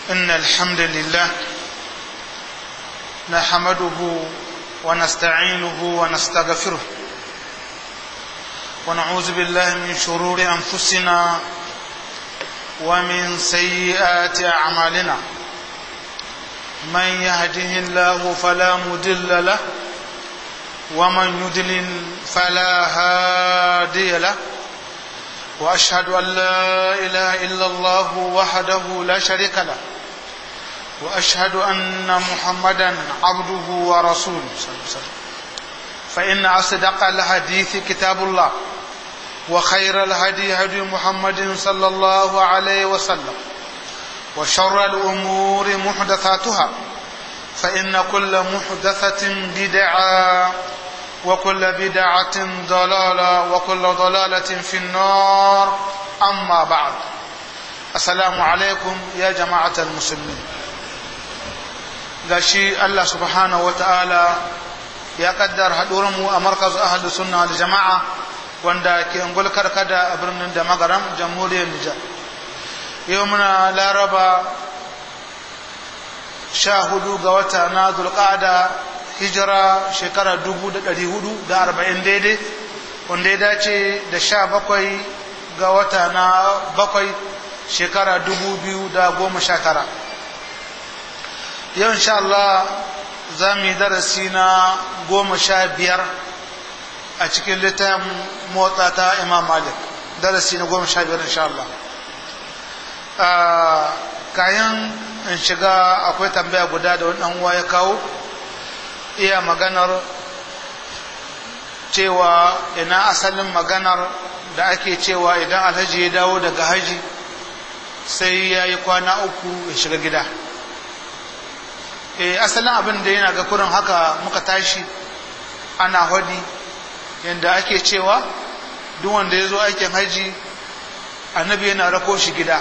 إن الحمد لله نحمده ونستعينه ونستغفره ونعوذ بالله من شرور أنفسنا ومن سيئات أعمالنا من يهده الله فلا مضل له ومن يضلل فلا هادي له واشهد ان لا اله الا الله وحده لا شريك له واشهد ان محمدا عبده ورسوله صلى الله عليه وسلم فان اصدق الحديث كتاب الله وخير الهدي هدي محمد صلى الله عليه وسلم وشر الامور محدثاتها فان كل محدثه بدعه وكل بدعة ضلالة وكل ضلالة في النار أما بعد السلام عليكم يا جماعة المسلمين gashi Allah subhanahu wa ta'ala ya kaddar haɗurinmu a markaz ahadu sunna da jama'a wanda ke ungul karkada a birnin da magaram jamhuriyar Nijar yau muna laraba sha hudu ga wata na zulƙada hijira shekara dubu da ɗari hudu da arba'in daidai wanda ya dace da sha bakwai ga wata na bakwai shekara dubu biyu da goma sha tara yau insha Allah za mu yi darasi na goma sha biyar a cikin littafin motsa ta imam malik darasi na goma sha biyar insha Allah kayan in shiga akwai tambaya guda da wani uwa ya kawo iya maganar cewa ina asalin maganar da ake cewa idan alhaji ya dawo daga haji sai ya yi kwana uku ya shiga gida e asalin abin da yana ga kurin haka muka tashi ana hodi yadda ake cewa duk wanda ya zo aikin haji annabi yana rako shi gida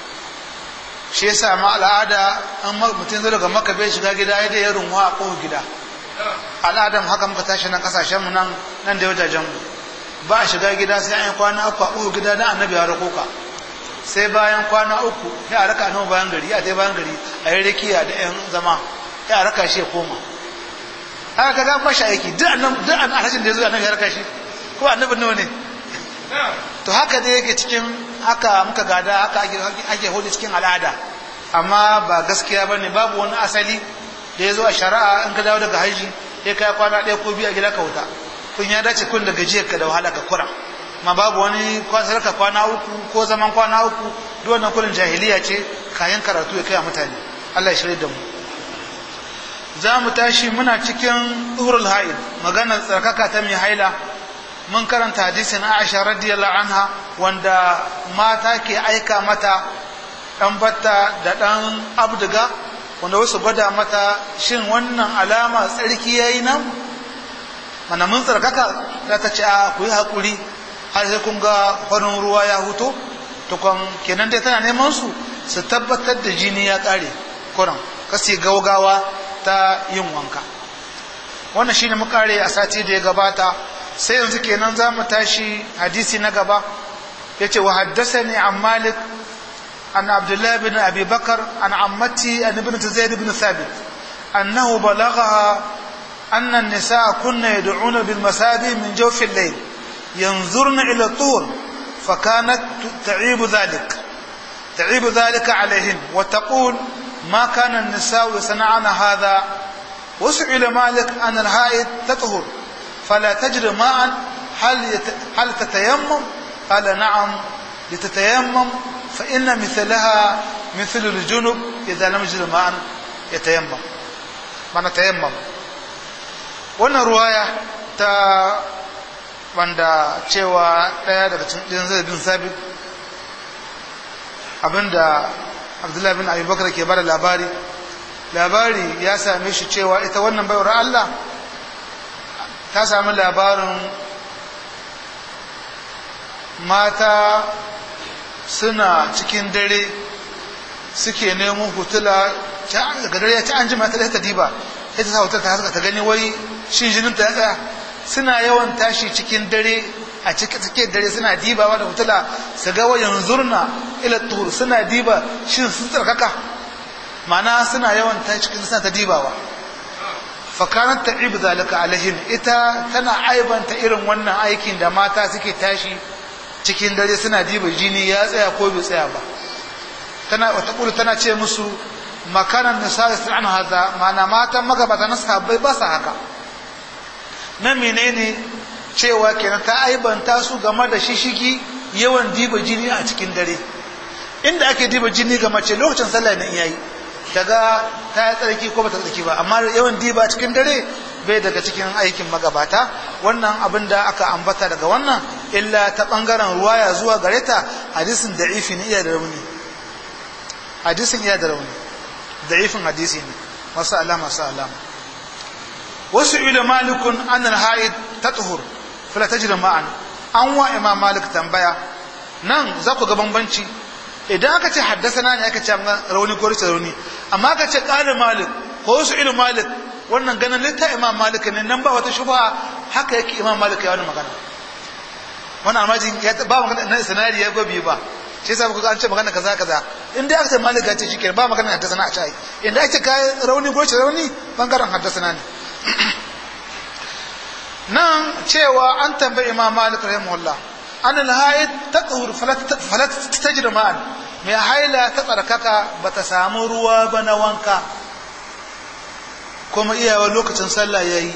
shi yasa ma al'ada an mutum zai daga maka bai shiga gida ya da ya runwa a ƙofar gida al'adam haka muka tashi nan kasashen mu nan nan da wajajen mu ba a shiga gida sai an yi kwana uku a uku gida na annabi ya rako ka sai bayan kwana uku sai a raka annabi bayan gari a tai bayan gari a yi rikiya da yan zama sai a raka shi ya koma haka kaga ba shi aiki duk annabi duk alhajin da ya zo annabi ya raka shi ko annabi nawa ne to haka dai yake cikin haka muka gada haka ake hudu cikin al'ada amma ba gaskiya bane babu wani asali da ya zo a shari'a in ka dawo daga haji sai ka kwana ɗaya ko biyu a gida ka wuta kun ya dace kun da gajiyar ka da wahala ka kura ma babu wani kwansar ka kwana uku ko zaman kwana uku duk wannan kullun jahiliya ce kayan karatu ya kai a mutane Allah ya shirya da mu za mu tashi muna cikin urul haid maganar tsarkaka ta mai haila mun karanta hadisin Aisha radiyallahu anha wanda mata ke aika mata dan batta da dan abduga wanda wasu gwada mata shin wannan alama tsarki ya yi nan mana mun tsarkaka za ta ce a ku yi haƙuri har sai kun ga farin ruwa ya huto tukwan kenan dai tana neman su su tabbatar da jini ya ƙare kuran kasi gaugawa ta yin wanka wannan shine mu kare a sati da ya gabata sai yanzu kenan za mu tashi hadisi na gaba yace wa haddathani an malik عن عبد الله بن أبي بكر عن عمتي عن ابنة زيد بن ثابت أنه بلغها أن النساء كن يدعون بالمساجد من جوف الليل ينظرن إلى الطور فكانت تعيب ذلك تعيب ذلك عليهن وتقول ما كان النساء يصنعن هذا وسئل مالك أن الهائد تطهر فلا تجري ماء هل يت... هل تتيمم قال نعم لتتيمم فإن مثلها مثل الجنب إذا لم يجد ماء يتيمم من تيمم wannan ruwaya ta wanda cewa ɗaya daga cikin zai bin sabit abinda abdullahi bin abubakar ke bada labari labari ya same shi cewa ita wannan baiwar Allah ta sami labarin mata suna cikin dare suke nemo hutula daga dare ya ci an jima ta ta diba sai ta sa hutar ta haska ta gani wai shin jinin ta ya tsaya suna yawan tashi cikin dare a cikin dare suna dibawa da hutula su ga wayan zurna ila tuhur suna diba shin sun tsarkaka mana suna yawan ta cikin suna ta dibawa fakanar ta ibu zalika alahin ita tana aibanta irin wannan aikin da mata suke tashi cikin dare suna diba jini ya tsaya ko bai tsaya ba tana wata kulu tana ce musu makanan nisa sun an haza mana matan magabata na sahabbai ba su haka na menene cewa kenan ta aibanta su game da shishigi yawan diba jini a cikin dare inda ake diba jini ga mace lokacin sallah na iyayi daga ta yi tsarki ko bata tsarki ba amma yawan diba cikin dare bai daga cikin aikin magabata wannan abin da aka ambata daga wannan illa ta bangaren ruwaya zuwa gare ta hadisin da'ifi ne iya da rauni hadisin iya da rauni da'ifin hadisi ne masu alama masu alama wasu ila malikun an al-haid tatuhur fala tajri ma'an an wa imam malik tambaya nan za ku ga bambanci idan aka ce haddasana ne aka ce rauni ko rice rauni amma aka ce qala malik ko wasu ila malik wannan ganin litta imam malik ne nan ba wata shubha haka yake imam malik ya wani magana wannan almajin ya ba magana na sanari ya gobe ba shi yasa kuka an ce magana kaza kaza in dai aka ce malik ya ce shikenan ba magana haddasana a cai inda ake kai rauni ko rice rauni bangaren haddasana ne nan cewa an tambayi imam malik rahimahullah an alhaid taqhur falat tajri ma'an mai haila ta tsarkaka bata samu ruwa ba na wanka kuma iyawa lokacin sallah yayi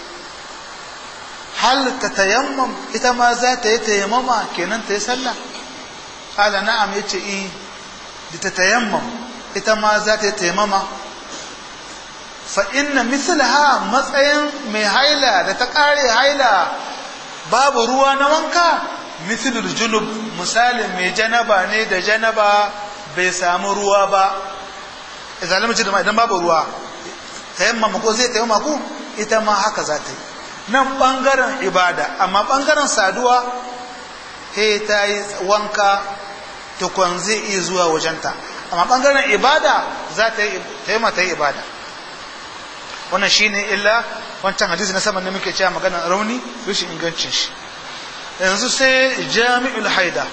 hal ta tayammam ita ma za ta yi tayammama kenan ta yi sallah qala na'am yace i da ta tayammam ita ma za ta yi tayammama fa inna mislaha matsayin mai haila da ta kare haila babu ruwa na wanka mithlul junub misalin mai janaba ne da janaba bai samu ruwa ba idan lamci da idan babu ruwa tayammama ko zai tayammama ku ita ma haka za ta yi nan bangaren ibada amma bangaren saduwa he ta yi wanka tukwan zai iya zuwa wajenta amma bangaren ibada za ta yi tayammama ta yi ibada wannan shine illa wancan hadisi na saman da muke cewa magana rauni rashin ingancin shi yanzu sai jami'ul haida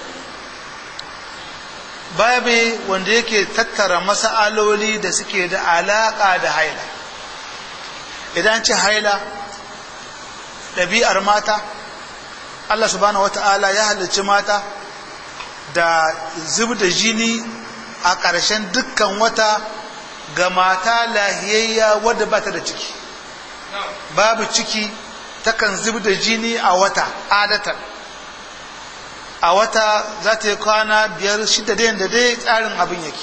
babi wanda yake tattara mas'aloli da suke da alaka da haila idan ce haila ɗabi'ar mata Allah subhanahu wata'ala ya halicci mata da zub da jini a ƙarshen dukkan wata ga mata lahiyayya wadda ba ta da ciki babu ciki takan zub da jini a wata adatan a wata za ta yi kwana biyar shida da yadda dai tsarin abin yake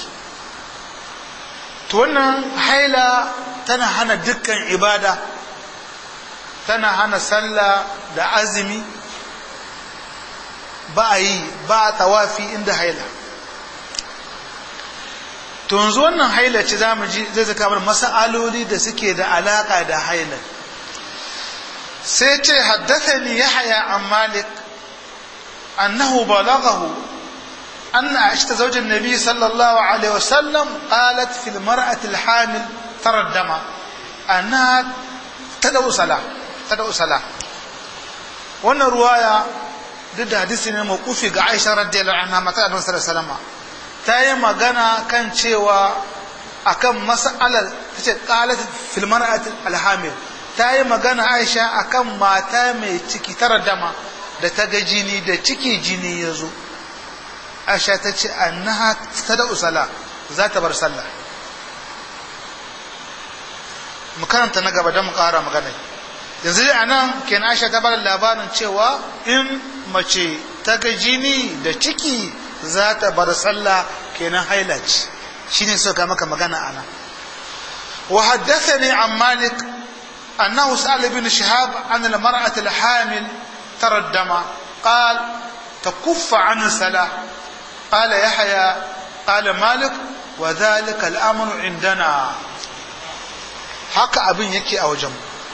to wannan haila tana hana dukkan ibada tana hana sallah da azumi ba a yi ba a tawafi inda haila to yanzu wannan haila ce za mu ji zai zaka mana mas'aloli da suke da alaka da haila sai ce haddathani yahya an malik annahu balaghahu أن عائشة زوج النبي صلى الله عليه وسلم قالت في المرأة الحامل ترى الدم أنها تدعو صلاة تدعو صلاة وأن رواية ضد حديث موقوف عائشة رضي الله عنها متى النبي صلى الله عليه وسلم ta yi magana kan cewa akan mas'alar ta ce qalat fil mar'ati alhamil ta yi magana Aisha akan mata mai ciki tara dama da ta ga jini da ciki jini ya zo Aisha ta ce annaha tada usala za ta bar sallah mu karanta na gaba don mu ƙara magana yanzu dai anan kenan Aisha ta bar labarin cewa in mace ta ga jini da ciki za ta bar sallah kenan haila ce shine suka maka magana ana wa haddathani an malik annahu sa'al ibn shihab an al-mar'at al-hamil tara ad-dama qal تكف عن الصلاة قال يحيى قال مالك وذلك الأمر عندنا haka abin yake a wajen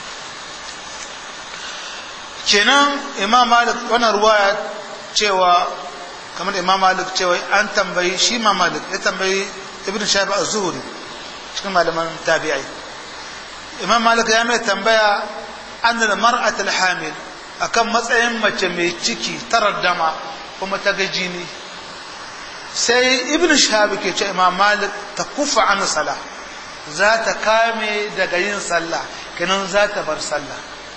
kenan imam malik wannan ruwaya cewa kamar imam malik cewa an tambayi shi imam malik ya tambayi ibn shafi az-zuhri cikin malaman tabi'ai imam malik ya mai tambaya an da mar'at al-hamil akan matsayin mace mai ciki tarar dama kuma ta ga jini sai ibn shafi ke ce imam malik ta kufa an sala za ta kame daga yin sallah kenan za ta bar sallah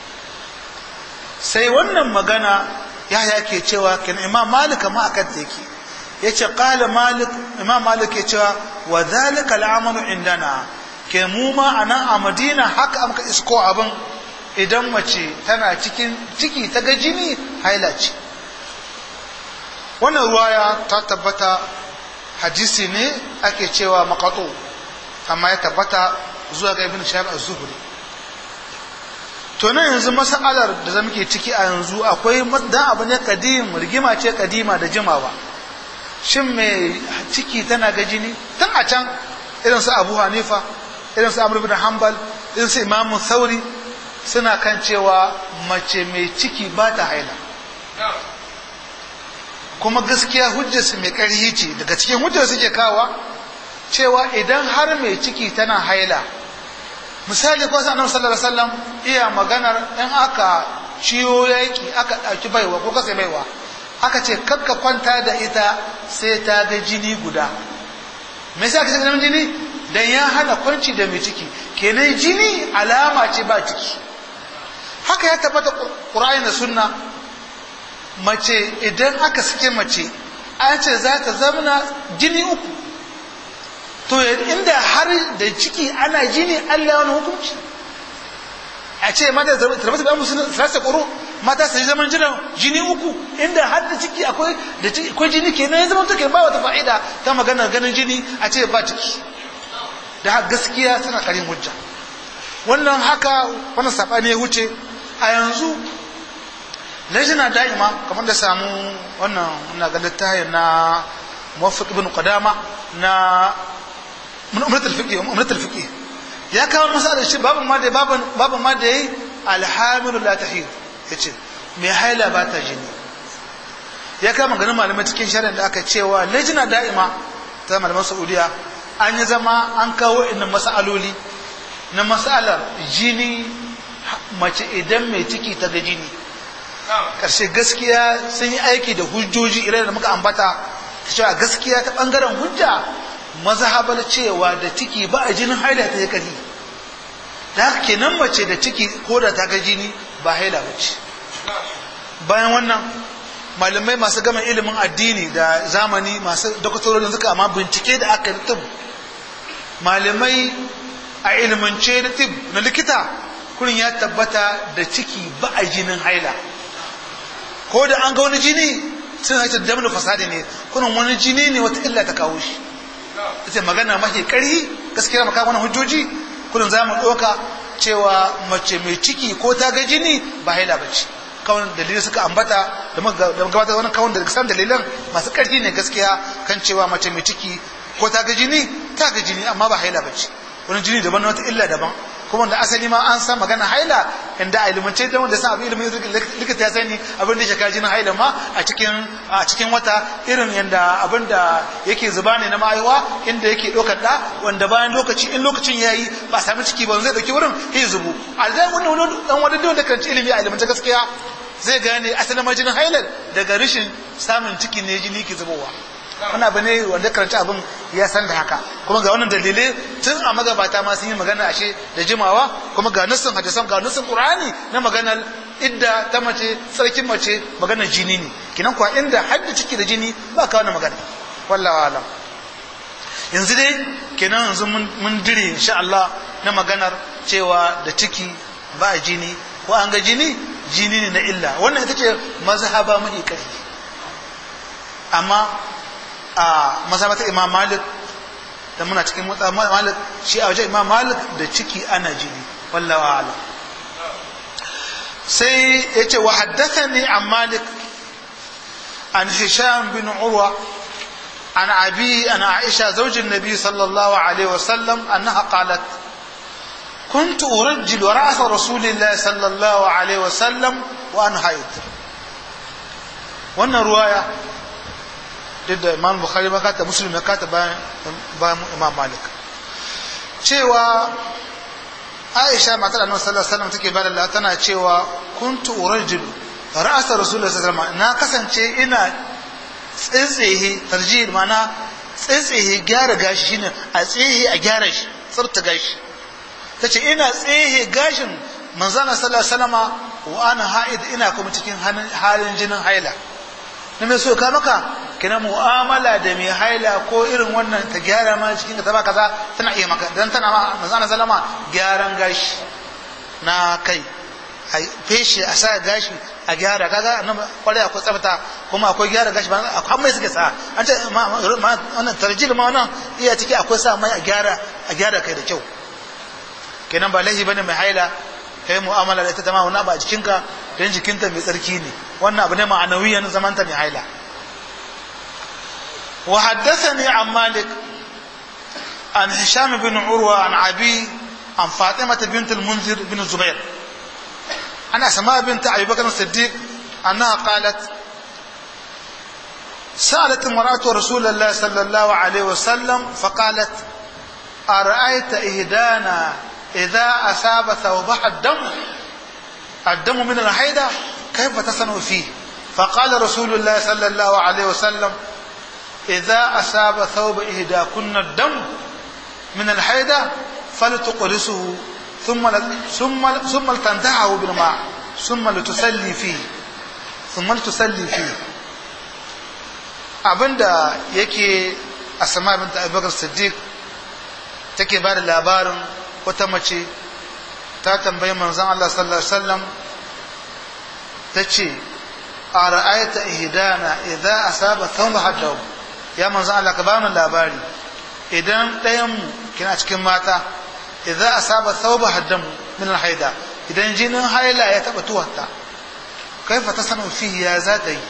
sai wannan magana ya ke cewa kenan imam malik ma akan take yace qala malik imam malik ya cewa wa dhalika al'amalu indana ke mu ma anan a madina haka amka isko abin idan mace tana cikin ciki ta ga jini haila ce wannan ruwaya ta tabbata hadisi ne ake cewa maqatu amma ya tabbata zuwa ga ibn shahab az-zuhri to nan yanzu mas'alar da zamu ke ciki a yanzu akwai dan abu ne kadim rigima ce kadima da jimawa shin mai ciki tana ga jini tun a can irin su Abu Hanifa irin su Amr ibn Hanbal irin su Imam Thauri suna kan cewa mace mai ciki ba ta haila kuma gaskiya hujjarsu mai ƙarfi ce daga cikin hujjar suke kawa cewa idan har mai ciki tana haila misali ko annabi sallallahu alaihi wasallam iya maganar in aka ciwo yaki aka ɗauki baiwa ko kasa baiwa aka ce kakka kwanta da ita sai ta ga jini guda me yasa kace ganin jini dan ya hana kwanci da mai ciki kenan jini alama ce ba ciki haka ya tabbata qur'ani da sunna mace idan aka sake mace an ce za ta zamana jini uku to inda har da ciki ana jini Allah wani hukunci a ce mata tarbata ba musu sarasa ƙoro mata su zaman jiran jini uku inda har da ciki akwai da ciki akwai jini kenan ya zama take ba wata fa'ida ta magana ganin jini a ce ba ciki da gaskiya suna karin hujja wannan haka wannan sabani ya wuce a yanzu lajina da'ima kamar da samu wannan na ga littafin na muwaffiq ibn qadama na umratul fiqh umratul fiqh ya kawo masa da shi babu ma da babu babu ma da yi alhamilu la tahid yace mai haila ba ta jini ya kawo maganin malamai cikin shari'a da aka cewa lajina da'ima ta malaman saudiya an yi zama an kawo inda masaloli na masalar jini mace idan mai ciki ta ga jini karshe gaskiya sun yi aiki da hujjoji irin da muka ambata cewa gaskiya ta bangaren hujja mazhabar cewa da ciki ba a jinin haila ta yi kari da haka kenan mace da ciki ko da ta ga jini ba haila ba ce bayan wannan malamai masu gama ilimin addini da zamani masu doktorin suka amma bincike da aka yi tib malamai a ilimance da tib na likita kurin ya tabbata da ciki ba a jinin haila ko da an ga wani jini sun haifar da damar fasadi ne kunan wani jini ne wata illa ta kawo shi ita magana mafi ƙarhi gaskiya maka wani hujjoji kunan za mu ɗauka cewa mace mai ciki ko ta ga jini ba haila ba ce kawai dalilai suka ambata da gabata wani kawai da san dalilan masu ƙarfi ne gaskiya kan cewa mace mai ciki ko ta ga jini ta ga jini amma ba haila ba ce wani jini daban na wata illa daban kuma da asali ma an san magana haila inda a ilimance da wanda san abin ilimin likita ya sani abin da ya shaka jinin haila ma a cikin a cikin wata irin yanda abin da yake zuba ne na ma'aiwa inda yake ɗaukar ɗa wanda bayan lokaci in lokacin yayi ba sami ciki ba zai ɗauki wurin ya zubu a zai wani wani dan wani da karanci ilimi a ilimance gaskiya zai gane asalin ma jinin haila daga rashin samun ciki ne jini ke zubowa wani abu ne wanda karanci abin ya san da haka kuma ga wannan dalilai tun a magabata ma sun yi magana ashe da jimawa kuma ga nassin hadisan ga nassin qur'ani na maganar idda ta mace sarkin mace maganar jini ne kinan kuwa inda hadda ciki da jini ba ka wannan magana wallahi alam yanzu dai kenan yanzu mun dire insha Allah na maganar cewa da ciki ba jini ko an ga jini jini ne na illa wannan ita ce mazhaba mai ƙarfi amma a mazhabata imam malik da muna cikin malik shi a wajen imam malik da ciki ana jini wallawa ala sai ya ce wa haddathani an malik an hisham bin urwa عن أبي أن عائشة زوج النبي صلى الله عليه وسلم أنها قالت كنت أرجل رأس رسول الله صلى الله عليه وسلم وأنا حيض وأن رواية duk da imam bukhari ma kata muslim ya kata bayan imam malik cewa aisha matar annabi sallallahu alaihi wasallam take bada Allah tana cewa kuntu urajil ra'asa rasulullahi sallallahu alaihi wasallam na kasance ina tsitsehe tarjih mana tsitsehe gyara gashi shine a tsehe a gyara shi tsirta gashi ta ce ina tsehe gashin manzana sallallahu alaihi wasallama wa ana ha'id ina kuma cikin halin jinin haila na mai so ka maka kina mu'amala da mai haila ko irin wannan ta gyara ma cikin ta ba kaza tana iya maka dan tana ma manzana sallama gyaran gashi na kai a feshe a sa gashi a gyara kaga nan kwarai akwai tsafta kuma akwai gyara gashi ba akwai mai suke sa an ce wannan tarjil ma wannan iya ciki akwai sa mai a gyara a gyara kai da kyau kenan ba laifi bane mai haila kai mu'amala da ita ta ma wani ba a jikinka dan jikinta mai tsarki ne wannan abu ne ma'anawiyan zamanta mai haila wa haddathani an malik an hisham bin urwa an abi an fatima bint al-munzir bin zubair عن أسماء بنت أبي بكر الصديق أنها قالت سألت امرأة رسول الله صلى الله عليه وسلم فقالت أرأيت إهدانا إذا أصاب ثوبها الدم الدم من الحيدة كيف تصنع فيه فقال رسول الله صلى الله عليه وسلم إذا أصاب ثوب إهداكن الدم من الحيدة فلتقرصه ثم ثم ثم لتنتعه بالماء ثم لتسلي فيه ثم لتسلي فيه abinda yake asama binta abubakar siddiq take ba da labarin wata mace ta tambayi manzon Allah sallallahu alaihi wasallam ta ce a ra'ayta ihdana idza asaba thawba haddahu ya manzon Allah ka ba mu labari idan ɗayan mu kina cikin mata idza asaba thawba haddam min alhaida idan jinin haila ya taba tuwarta kaifa tasanu fihi ya zata yi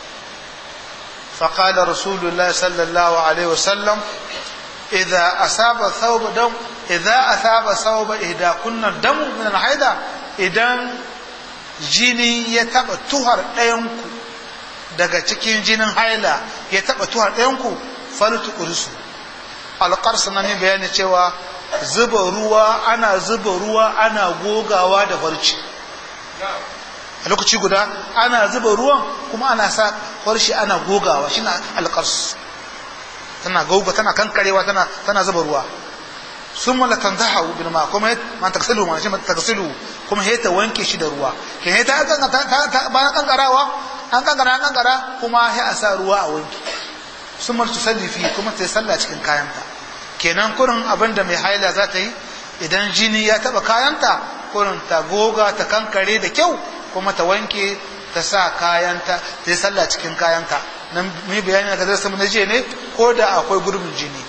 فقال رسول الله صلى الله عليه وسلم إذا أصاب ثوب دم إذا أصاب ثوب إهدا كنا الدم من الحيدة إذا jini ya taba tuhar ɗayanku daga cikin jinin haila ya taba tuhar ɗayanku falutu ƙurisu alƙarsa na ne bayani cewa zuba ruwa ana zuba ruwa ana gogawa da farci a lokaci guda ana zuba ruwan kuma ana sa farshi ana gogawa shi na alƙars tana goga tana kankarewa tana tana zuba ruwa sun mala tanzaha bin ma kuma man taksilu ma shi man taksilu kuma ta wanke shi da ruwa ke ta ta bayan kankarawa an kankara an kankara kuma sai a sa ruwa a wanke sun mala tusalli fi kuma ta sallah cikin kayanta kenan kurin abin da mai haila za ta yi idan jini ya taba kayanta kurin ta goga ta kankare da kyau kuma ta wanke ta sa kayanta ta yi sallah cikin kayanta nan mu yi bayani ga darasa na jiya ne ko da akwai gurbin jini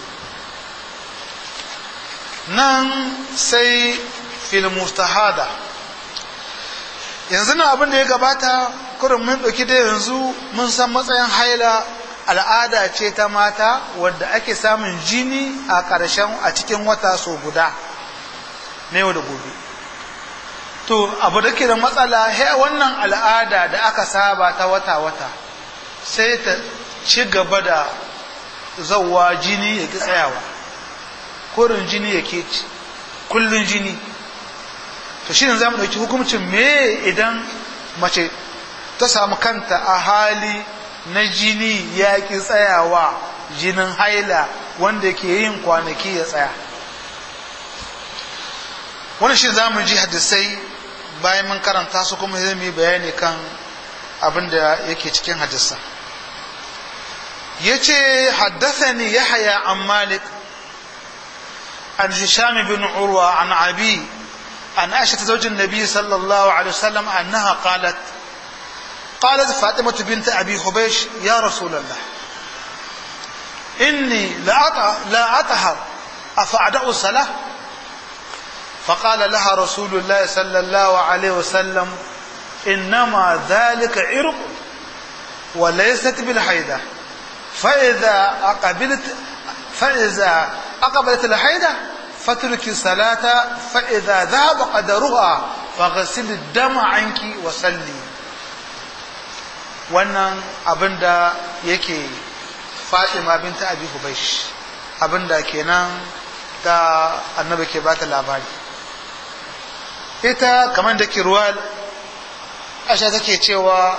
nan sai fil mustahada yanzu nan abin da ya gabata kurin mun ɗauki da yanzu mun san matsayin haila al'ada ce ta mata wadda ake samun jini a ƙarshen a cikin wata so guda na yau da gobe to abu da ke da matsala he wannan al'ada da aka saba ta wata-wata sai ta ci gaba da zauwa jini ya ki tsayawa korin jini ya ke kullun jini to shi ne za mu ɗauki hukumcin me idan mace ta samu kanta a hali na jini ya ki tsayawa jinin haila wanda ke yin kwanaki ya tsaya wani shi za mu ji hadisai bayan mun karanta su kuma zai mu bayani kan abin da yake cikin hadisa ya ce haddathani yahya an malik an hisham bin urwa an abi an aisha zaujin nabi sallallahu alaihi wasallam annaha qalat قالت فاطمة بنت أبي خبيش يا رسول الله إني لا لا أطهر أفأدع الصلاة فقال لها رسول الله صلى الله عليه وسلم إنما ذلك عرق وليست بالحيدة فإذا أقبلت فإذا أقبلت الحيدة فترك الصلاة فإذا ذهب قدرها فغسل الدم عنك وصلي wannan abin da yake fatima binta abi hubaish abin da kenan da annabi ke bata labari ita kamar da ke ruwa asha take cewa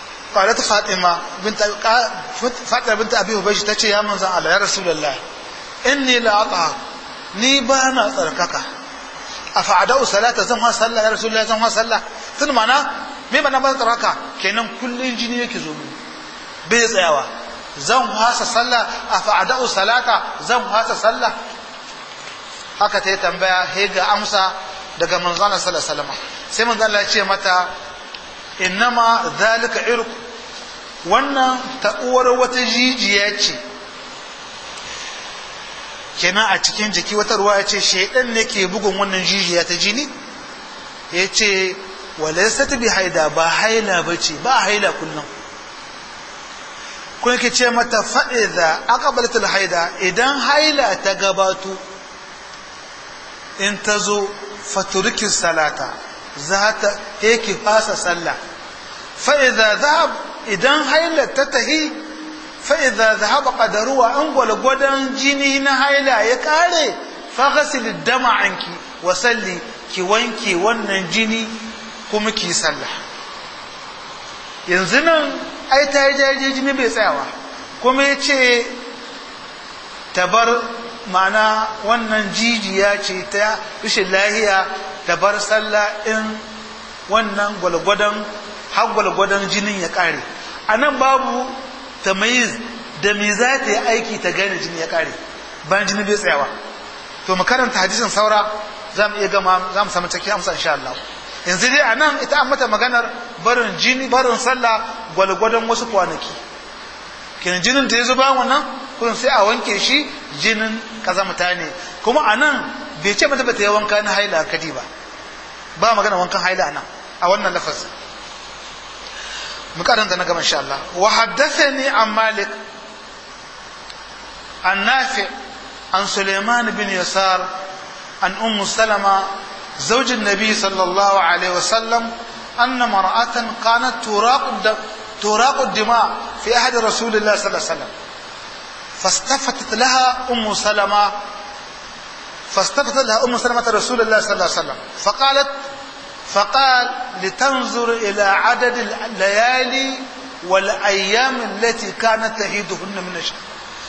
قالت فاطمة بنت فاطمة بنت أبي هبيش تشي يا من الله يا رسول الله inni la atahar ni ba na tsarkaka a fa'adau salata zan ha sallah ya rasulullah zan ha sallah tun mana me ba na ba tsarkaka kenan kullun jini yake zo mini bai tsayawa zan hasa sallah a fa'adau salata zan hasa sallah haka ta yi tambaya he ga amsa daga manzana sallallahu alaihi wasallam sai manzana ya ce mata innama zalika irku wannan ta'uwar wata jijiya ce kenan a cikin jiki wata ruwa ya ce shaidan ne ke bugun wannan jijiya ta jini ya ce walaisat bi haida ba haila ba ce ba haila kullum kun ke ce mata fa'iza aqbalatul haida idan haila ta gabato in ta zo faturikin salata za ta yake fasa sallah fa'iza zahab idan haila ta tahi fa'iza zahaba ƙadaruwa an gwalgwadon jini na haila ya ƙare faghasili dama anki wasalli ki wanke wannan jini kuma ki sallah yanzu nan ai ta yi jaje jini bai tsayawa kuma ya ce tabar ma'ana wannan jijiya ce ta rashin lahiya ta bar sallah in wannan gwalgwadon har gwalgwadon jinin ya kare a nan babu tamayiz da me za ta yi aiki ta gane jini ya kare bayan jini bai tsayawa to mu karanta hadisin saura za mu iya gama za mu samu cikin amsa insha Allah yanzu dai a nan ita an mata maganar barin jini barin sallah gwalgwadon wasu kwanaki kenan jinin da ya zo bayan wannan kun sai a wanke shi jinin kazamta ne kuma a nan bai ce mata bata yi wanka na haila kadi ba ba magana wankan haila nan a wannan lafaz mu karanta na gaba insha Allah wa haddathani an malik an nafi an suleiman bin yasar an ummu salama زوج النبي صلى الله عليه وسلم أن مرأة كانت تراق تراق الدماء في أحد رسول الله صلى الله عليه وسلم فاستفتت لها أم سلمة فاستفتت لها أم سلمة رسول الله صلى الله عليه وسلم فقالت فقال لتنظر إلى عدد الليالي والأيام التي كانت تهيدهن من الشهر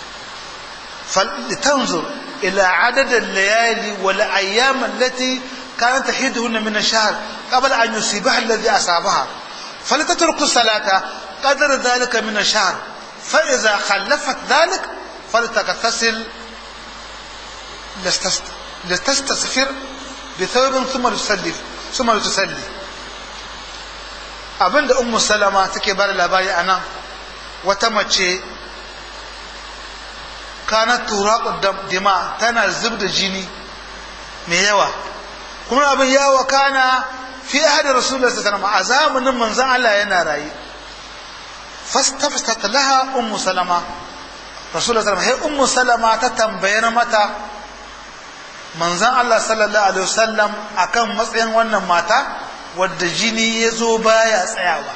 فلتنظر إلى عدد الليالي والأيام التي كانت تحيدهن من الشهر قبل أن يصيبها الذي أصابها فلتترك الصلاة قدر ذلك من الشهر فإذا خلفت ذلك فلتغتسل لتستسفر بثوب ثم تصلي ثم تصلي abin da ummu salama take bada labari a nan wata mace kana turaku dima tana zub da jini mai yawa kuma abin ya wakana fi ahadin rasulullah sallallahu alaihi a zamanin manzon Allah yana raye fastafstat laha ummu salama rasulullah sallallahu alaihi ummu salama ta tambayar mata manzon Allah sallallahu alaihi wasallam akan matsayin wannan mata wadda jini ya zo baya tsayawa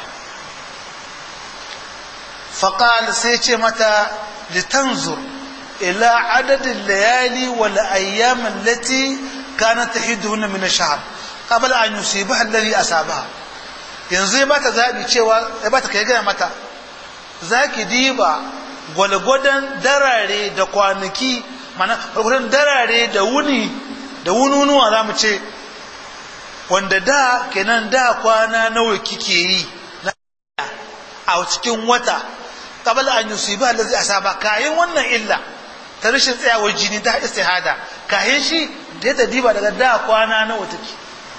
faqal sai ce mata litanzur ila adadin layali wal ayyam allati kanat tahiduna min ash-shahr qabla an yusibaha alladhi asabaha yanzu ya bata zabi cewa ya bata kai gaya mata zaki diba gwalgwadon darare da kwanaki mana gwalgwadon darare da wuni da wununuwa za mu ce wanda da kenan da kwana nawa kike yi a cikin wata qabla an yusibaha alladhi asaba kayin wannan illa ta rashin tsayawar jini ta istihada kayan shi da ya diba daga da kwana nawa take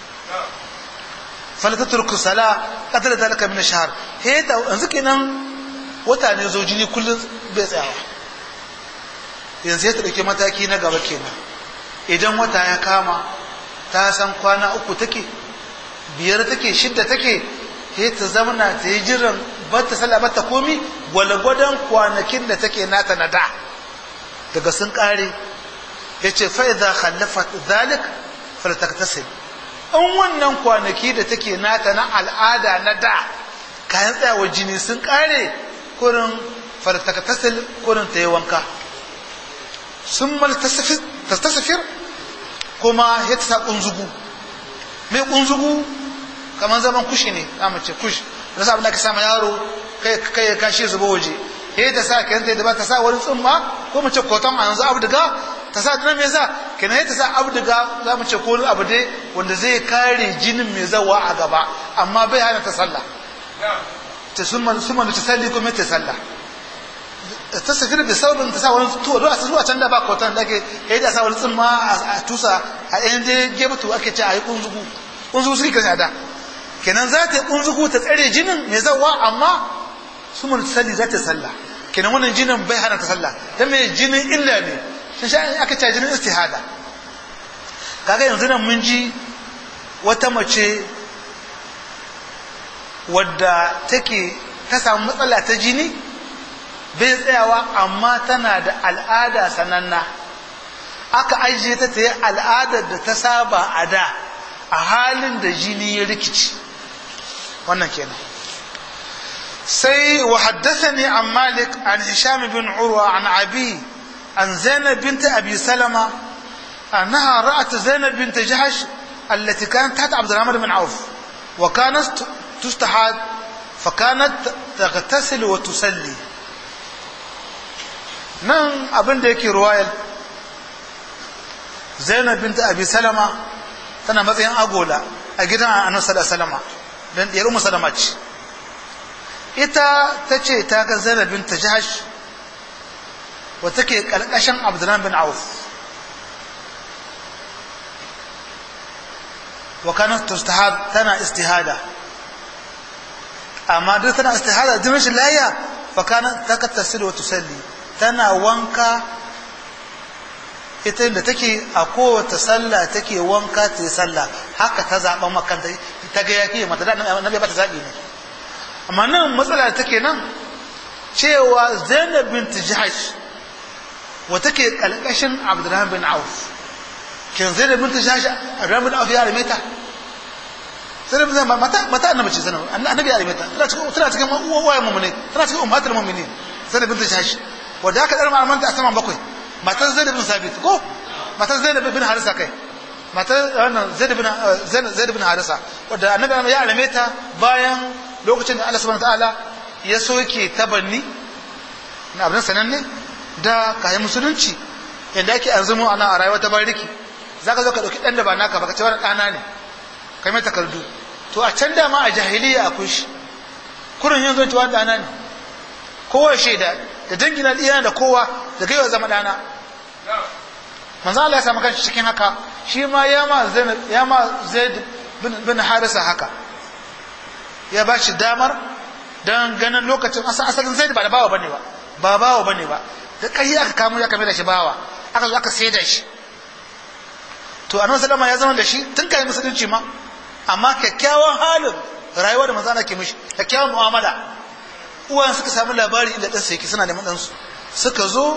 falata turku sala kadar da laka min shahar he ta yanzu kenan wata ne zo jini kullum bai tsayawa yanzu ya ta dauke mataki na gaba kenan idan wata ya kama ta san kwana uku take biyar take shidda take he ta zamana ta yi jiran bata sallah bata komi gwalgwadon kwanakin da take nata na da daga sun kare ya ce fa'iza khallafat zalik faltaktasil in wannan kwanaki da take nata na al'ada na da kayan tsayawar jini sun kare kurin faltaktasil kurin ta yi wanka sun maltasafir kuma ya ta sa kunzugu mai kunzugu kamar zaman kushi ne za mu ce kushi da abin da ka sama yaro kai ya kashe zuba waje he ta sa kenan ta ba ta sa wani tsumma ko mu ce koton a yanzu abduga ta sa tunan me yasa kenan he ta sa abduga za mu ce ko abu dai wanda zai kare jinin mai zawa a gaba amma bai hana ta sallah ta summa summa ta salli kuma ta sallah ta safir da saurin ta sa wani tuwa don a zuwa can da ba koton da ake he ta sa wani tsumma a tusa a yan dai gebatu ake ce a yi kunzugu kunzugu suke kan da kenan za ta yi kunzugu ta tsare jinin mai zawa amma su mun salli za ta sallah kenan wannan jinin bai hana ta sallah dan mai jinin illa ne sun sha aka ce jinin istihada kaga yanzu nan mun ji wata mace wadda take ta samu matsala ta jini bai tsayawa amma tana da al'ada sananna aka ajiye ta ta yi al'adar da ta saba a da a halin da jini ya rikici wannan kenan سي وحدثني عن مالك عن هشام بن عروة عن أبي عن زينب بنت أبي سلمة أنها رأت زينب بنت جحش التي كانت تحت عبد الرحمن بن عوف وكانت تستحاد فكانت تغتسل وتصلي nan abin da yake ruwayar zainab binta abi salama tana matsayin agola a gidan annabi sallallahu alaihi wasallam dan diyar ummu salama ce ita ta ce ta ga zainab binta jahash wa take karkashin abdurrahman bin auf wa kanat tustahad tana istihada amma duk tana istihada jinin shi layya fa kanat takattasilu wa tusalli tana wanka ita da take a kowace sallah take wanka ta yi sallah haka ta zaɓa makanta ta ga yaƙi mata da annabi ba ta zaɓi ne amma nan matsala da take nan cewa zainab bint jahash wa take kalkashin abdurrahman bin auf kin zainab bint jahash abdurrahman bin auf ya rame ta zainab bin mata mata annabi ce zainab annabi ya rame ta tana cikin tana cikin uwayen mu'mini tana cikin ummatul mu'minin zainab bint jahash wanda aka dar mamanta a saman bakwai matar zainab bin sabit ko matar zainab bin harisa kai matar wannan zainab bin zainab bin harisa wanda annabi ya rame ta bayan lokacin da Allah subhanahu ta'ala ya soke tabanni na abin sananne da kayan musulunci yadda ake an zama ana a rayuwa ta bariki za ka zo ka ɗauki ɗan da ba naka ba ka ce wani ɗana ne kai mai takardu to a can dama a jahiliya akwai shi kurin yin zai wani ɗana ne kowa shaida da dangina iya da kowa da gaiwa zama ɗana manzo Allah ya samu kanshi cikin haka shi ma ya ma zaid ya ma zaid bin harisa haka ya ba shi damar don ganin lokacin asalin zai ba da bawa bane ba ba bawa bane ba da kai aka kamo ya kame da shi bawa aka zo aka sai da shi to annabi sallama ya zama da shi tun kai musulunci ma amma kyakkyawan halin rayuwa da manzo ke mishi kyakkyawan mu'amala uwan suka samu labari inda dan sai suna neman dan su suka zo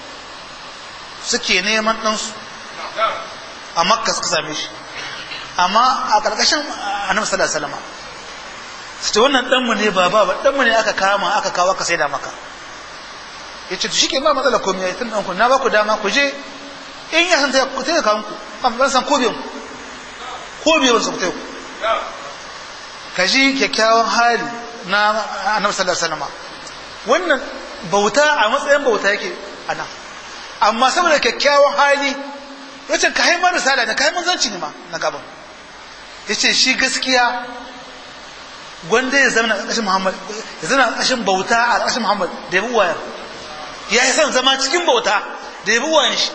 suke neman dan su a makka suka same shi amma a ƙarƙashin annabi sallallahu alaihi wasallam su ce wannan ɗanmu ne ba ba ɗanmu ne aka kama aka kawo aka saida maka ya ce shi ke ba matsala komai ya tun ɗanku na ba ku dama ku je in ya san ku taimaka kanku ban san ko biyan ko biyan su ku taimaka ka ji kyakkyawan hali na annabi sallallahu alaihi wasallam wannan bauta a matsayin bauta yake a nan amma saboda kyakkyawan hali yace ka haimar risala ne ka haimar zanci ne ma na gaban yace shi gaskiya gwanda ya zama a ƙashin Muhammad ya zama a ƙashin bauta a ƙashin Muhammad da ya bi wayar ya yi son zama cikin bauta da ya bi wayan shi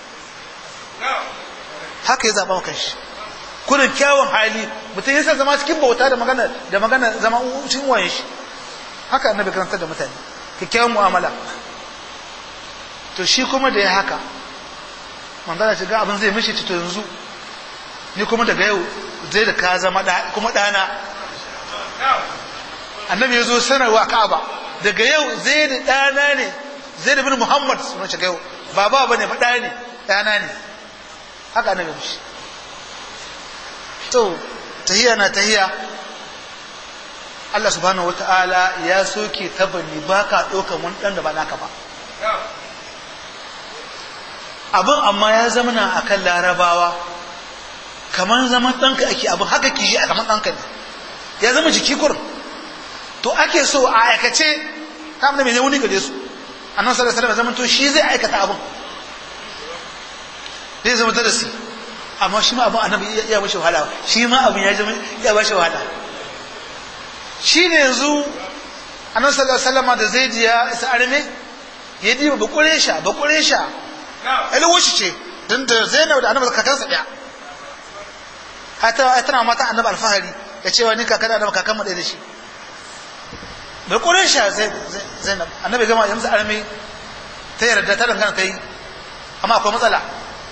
haka ya zaɓa wa shi kudin kyawun hali mutum ya son zama cikin bauta da magana da magana zama cikin wayan shi haka annabi karantar da mutane kyakkyawan mu'amala to shi kuma da ya haka manzana shiga abin zai mishi to yanzu ni kuma daga yau zai da ka zama kuma ɗana annabi ya zo sanarwa ka'aba daga yau zai da ɗana ne zai da bin muhammad suna shiga yau ba ba ne ba ɗa ne ɗana ne haka annabi mishi to tahiya na tahiya Allah subhanahu wa ta'ala ya soke tabani ba ka ɗaukan wani ɗan da ba naka ba abin amma ya zama na a kan larabawa kamar zaman ɗanka ake abin haka kishi a kamar ɗanka ne ya zama jiki kurin to ake so a aikace ta amma mai wuni gare su annabi sallallahu alaihi wasallam zaman to shi zai aikata abin zai zama darasi amma shi ma abin annabi ya bashi wahala shi ma abin ya zama ya bashi wahala shi ne yanzu annabi sallallahu alaihi wasallam da zai ji ya isa arme ya diba ba kuresha ba kuresha alwashi ce dan da Zainab da annabi kakansa daya hata tana mata annabi alfahari ya ce wani kakan annabi kakan mu da shi ba kuresha Zainab annabi gama ya musu arme ta yarda ta dangana ta yi amma akwai matsala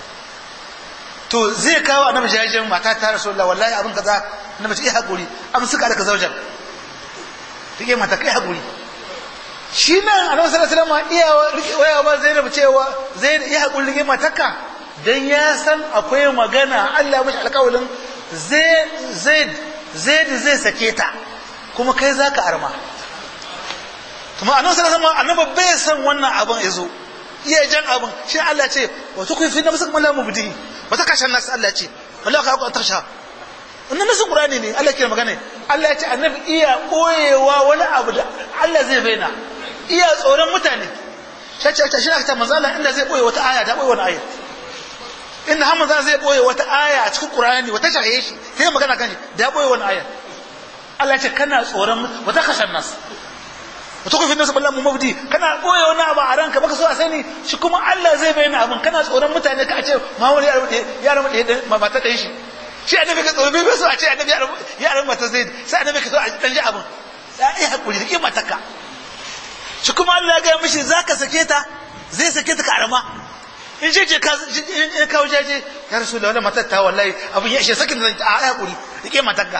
to zai kawo annabi jajen mata ta rasulullah wallahi abin kaza annabi ce hakuri am suka da ka zaujan take mata kai hakuri shi nan annabi sallallahu alaihi wasallam iya waya ba Zainab cewa zai ya hakuri rike mataka dan ya san akwai magana Allah mashi alƙawalin zai zai zai zai sake ta kuma kai zaka arma kuma annabi sallallahu alaihi wasallam annabi bai san wannan abin yazo iya jan abin shi Allah ce wa tukun fi nafsik man la mubdi ba ta kashe nasu Allah ce wallahi ka ku tarsha wannan nasu qur'ani ne Allah ke magana Allah ya ce annabi iya koyewa wani abu da Allah zai bayyana iya tsoron mutane shace shace shi ta manzo Allah inda zai boye wata aya ta boye wani aya inda har manzo zai boye wata aya a cikin qur'ani wata shaye shi sai magana kan shi da boye wani aya Allah ya ce kana tsoron wata kashe nasu mutum kufin nasu ballan mabdi kana boye wani abu a ranka baka so a sani shi kuma Allah zai bayyana abin kana tsoron mutane ka ce ma wani ya rabu da mata da shi shi annabi ka tsoro bai so a ce annabi ya rabu mata zai sai annabi ka so a dan ji abin ya yi hakuri da mataka shi kuma Allah ya ga mishi zaka sake ta zai sake ta ka arama in ce ce ka kawo jaje ya rasu da wani matar ta wallahi abin ya ishe sakin da a hakuri da mataka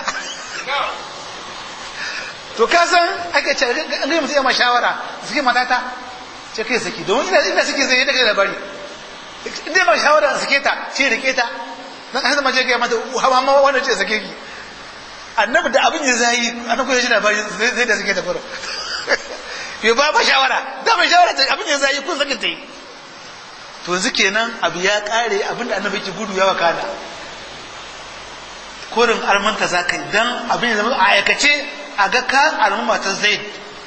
to ka san aka ce an gaya mutum ya ma shawara suke matata ce kai saki domin ina ina suke zai daga labari inda ma shawara suke ta ce rike ta dan hada ma je ga mata hawa ma wanda ce sake ki annabi da abin ya zai annabi ya ji labari zai da suke ta fara yo ba ba shawara da mai shawara ta abin ya zai kun sake ta yi to yanzu kenan abu ya kare abin da annabi ke gudu ya wakana korin almanta za ka yi dan abin ya zama a aikace a ga ka al'umma ta zaid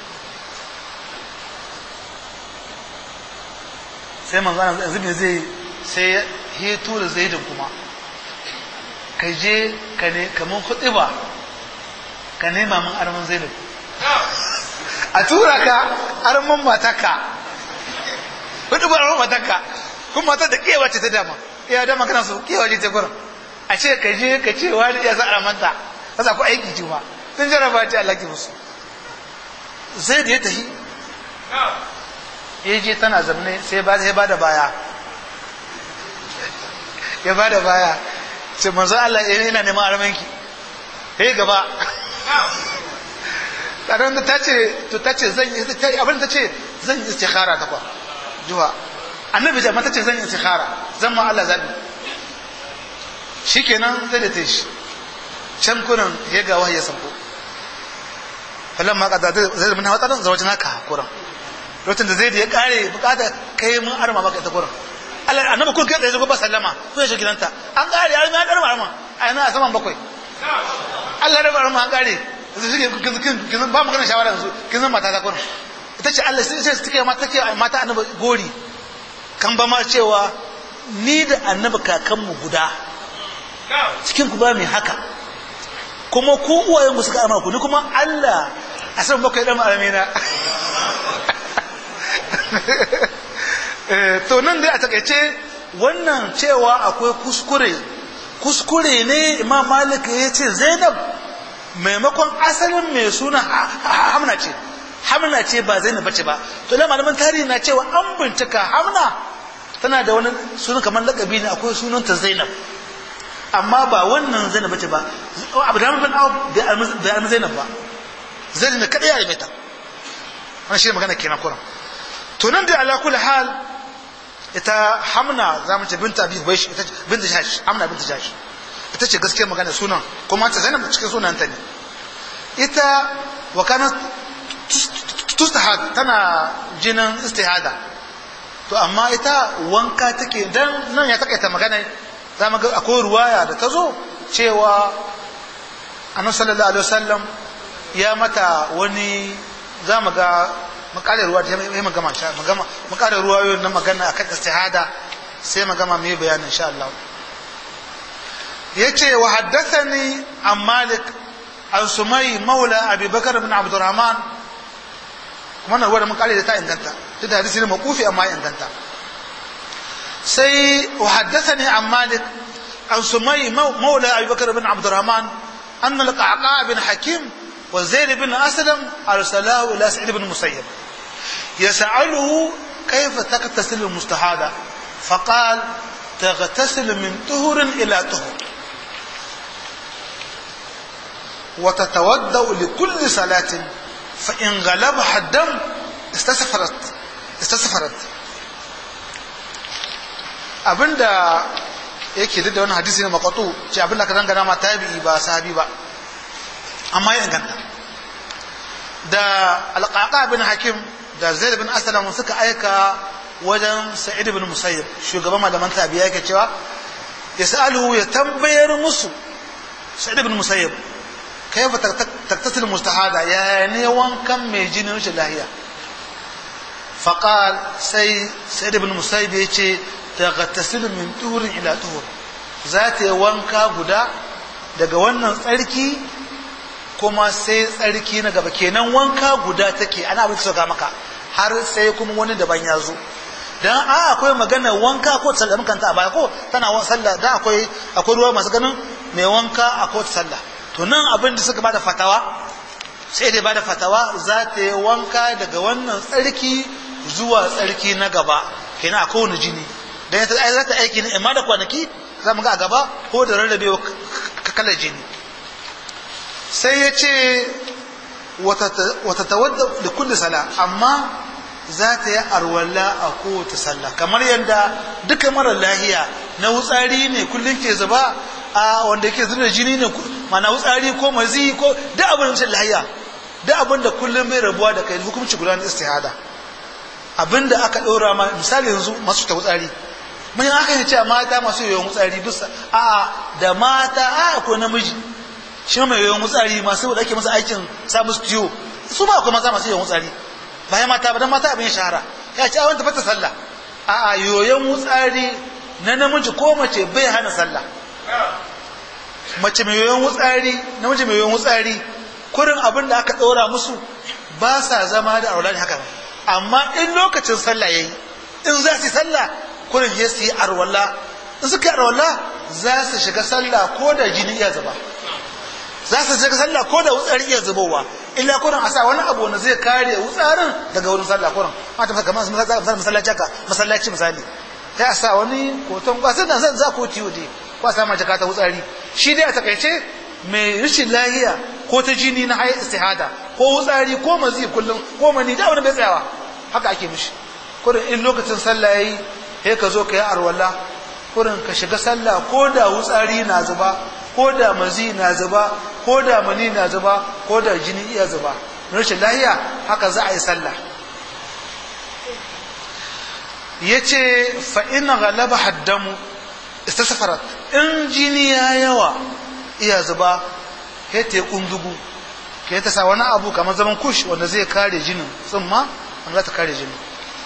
sai manzo Allah yanzu me zai sai ya heto da zaidin kuma ka je ka ne kaman ba ka nema min arman zaidin a tura ka arman mataka ba arman mataka kuma matar da kewa ce ta dama iya dama kana so kewa ce ta gurin a ce ka je ka ce wani ya sa armanta ka sa ku aiki juma sun jaraba ta Allah ki musu zai da ya tafi ya je tana zamne sai ba sai ba da baya ya ba da baya ce manzo Allah ya yana neman armanki ya gaba kadan da tace to tace zan yi abin da tace zan yi istikhara ta kwa juwa annabi da mata ce zan yi istikhara zan ma Allah zabi shikenan zai da tashi can kunan ya ga wahayi ya sanko falan ma kada zai da mun hawa tsadan zawajin haka kuran lokacin da zai da ya kare bukata kai mun arma maka ita kuran Allah annabi kun kai da yazo ba sallama ko ya shi gidanta an kare ya mai arma arma a yana a saman bakwai Allah da arma an kare yanzu shi kin kin ba mu kana shawara yanzu kin zan mata ta kuran ita ce Allah sai sai take mata take mata annabi gori kan ba ma cewa ni da annabi kakanmu guda cikin ku ba mai haka kuma ku uwayen ku suka ama ku ni kuma Allah a san bakwai dan alamina to nan dai a takaice wannan cewa akwai kuskure kuskure ne imam malik ya ce zainab maimakon asalin mai suna hamna ce hamna ce ba zainab bace ba to da malaman tarihi na cewa an bincika hamna tana da wani sunan kamar lakabi ne akwai sunanta zainab amma ba wannan zainab bace ba abu da bin awu da almu zainab ba zainab ne kada ya yi mata wannan shi magana kenan kuran to nan da ala kulli hal ita hamna za mu ce binta bi bai ita binta jash hamna binta jash ita ce gaskiyar magana sunan kuma ta zainab cikin sunan ta ne ita wa kana tustahad tana jinin istihada to amma ita wanka take dan nan ya takaita magana za mu ga akwai ruwaya da ta zo cewa annabi sallallahu alaihi wasallam ya mata wani za mu ga mu kare ruwa ta yi magama sha magama mu kare ruwa yau na magana akan istihada sai magama mai bayanin insha Allah yace wa haddathani an malik an sumai maula abi bakar ibn abdurrahman kuma na ruwa da mun kare da ta inganta duk da hadisi ne makufi amma ya inganta sai wa haddathani an malik an sumai maula abi bakar ibn abdurrahman أن القعقاع بن حكيم وزيد بن أسلم أرسلاه إلى سعيد بن مسيب يسأله كيف تغتسل المستحاضة فقال تغتسل من طهر إلى طهر وتتودأ لكل صلاة فإن غلبها الدم استسفرت استسفرت abinda yake duk da wani hadisi ne makwato ce abinda ka dangana ma tabi'i ba sahabi ba amma ya inganta da alƙaƙa bin hakim da zaid bin aslam suka aika wajen sa'id bin musayyib shugaban malaman tabi'a yake cewa ya sa'alu ya tambayar musu sa'id bin musayyib kaifa taktasil mustahada ya ne wankan mai jinin rashin lahiya faqal sai sa'id bin musayyib ya ce tagtasil min turin ila tur za ta yi wanka guda daga wannan tsarki kuma sai tsarki na gaba kenan wanka guda take ana abin sauka maka har sai kuma wani daban ya zo dan a akwai magana wanka ko sallah mun kanta a baya ko tana wa sallah dan akwai akwai ruwa masu ganin mai wanka a ko sallah to nan abin da suka bada fatawa sai dai bada fatawa za ta yi wanka daga wannan tsarki zuwa tsarki na gaba kenan a kowane jini dan ta za ta aiki ne amma da kwanaki za mu ga a gaba ko da rarrabewa kalar jini sai ya ce wata tawadda da kulli sala amma za ta yi arwalla a kowace sallah kamar yadda duka mara lahiya na wutsari ne kullum ke zuba a wanda yake zuba jini ne mana wutsari ko mazi ko da abin da lahiya da abin da kullum mai rabuwa da kai hukumci guda na istihada abin da aka ɗora ma misali yanzu masu ta wutsari mun yi aka yi cewa mata masu yawan wutsari bisa a da mata a ko namiji shi mai yawan wutsari masu da ake masa aikin sa musu ciwo su ba akwai maza masu yawan wutsari bayan mata ba dan mata abin shahara ya ce awon tafata sallah a a yoyon wutsari na namiji ko mace bai hana sallah mace mai yoyon wutsari namiji mai yoyon wutsari kurin abin da aka ɗora musu ba sa zama da aulani haka amma in lokacin sallah yayi in za su yi sallah kurin ya su yi arwalla in suka yi arwalla za su shiga sallah ko da jini iya zuba za su shiga sallah ko da wutsari iya zubowa illa kurin a sa wani abu wanda zai kare wutsarin daga wurin sallah kurin a ta kamar masallaci haka masallaci misali sai a sa wani koton kwasan da zan za ko tiyo dai ko a sa ma jaka ta wutsari shi dai a takaice mai rashin lahiya ko ta jini na hayar istihada ko wutsari ko mazi kullum ko mani da wani bai tsayawa haka ake mishi kurin in lokacin sallah yayi sai ka zo ka yi arwala kurin ka shiga sallah ko da wutsari na zuba ko da mazi na zuba ko da mani na zuba ko da jini iya zuba rashin lahiya haka za a yi sallah ya ce fa'ina galaba haddamu istasafarat in jini ya yawa iya zuba ya ta yi kundugu ka ta sa wani abu kamar zaman kush wanda zai kare jinin tsumma wanda za ta kare jinin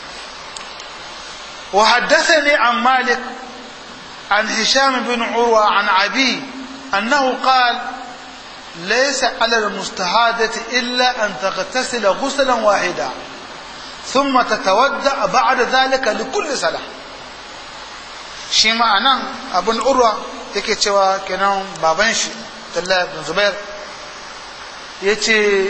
وحدثني عن مالك عن هشام بن عروة عن أبي أنه قال ليس على المستحادة إلا أن تغتسل غسلا واحدا ثم تتودع بعد ذلك لكل صلاة shi ma'anan abin urwa yake cewa kenan baban shi Abdullah bin Zubair ya ce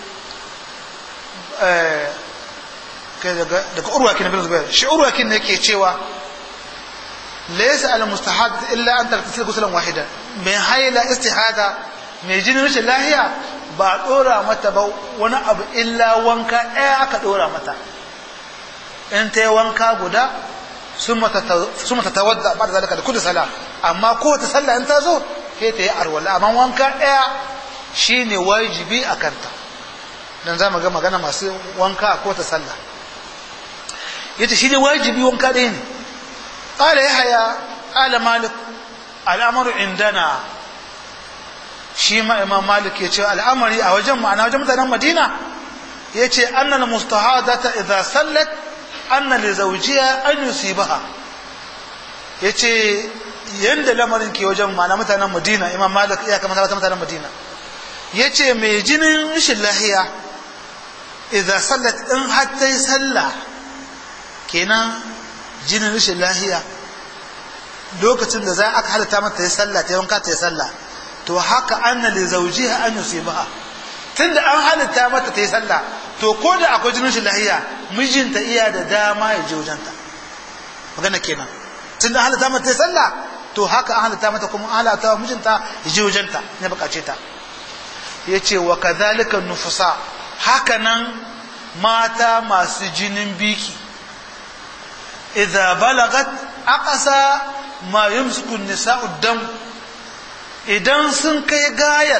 daga urwa kin bin Zubair shi urwa kin yake cewa laysa al mustahad illa an tartasil ghuslan wahida mai haila istihada mai jinin rashin lahiya ba dora mata ba wani abu illa wanka ɗaya aka dora mata in ta yi wanka guda sun mata tawadda ba da zalika da kudu sala amma kowace sallah in ta zo sai ta yi arwala amma wanka ɗaya shine wajibi a kanta dan za mu ga magana masu wanka a kowace sallah yace shi ne wajibi wanka ɗaya ne qala yahya qala malik al'amru indana shi ma imam malik ya ce al'amari a wajen ma'ana wajen mutanen madina yace annal mustahadata idza sallat anna li zawjiha an yusibaha yace yanda lamarin ke wajen mana mutanen Madina Imam Malik ya kamata mutanen Madina yace mai jinin rashin lahiya idza sallat in hatta sallah kenan jinin rashin lahiya lokacin da za aka halatta mata yi sallah ta yanka ta yi sallah to haka anna li zawjiha an yusibaha tunda an halatta mata ta yi sallah to ko da akwai jinin shi lahiya mijinta iya da dama ya je wajenta magana kenan tunda an halatta mata ta yi sallah to haka an halatta mata kuma an halatta mijinta ya je wajenta ne bukace ta yace wa kadhalika nufusa haka nan mata masu jinin biki idza balagat aqsa ma yumsiku nisa'u dam idan sun kai gayar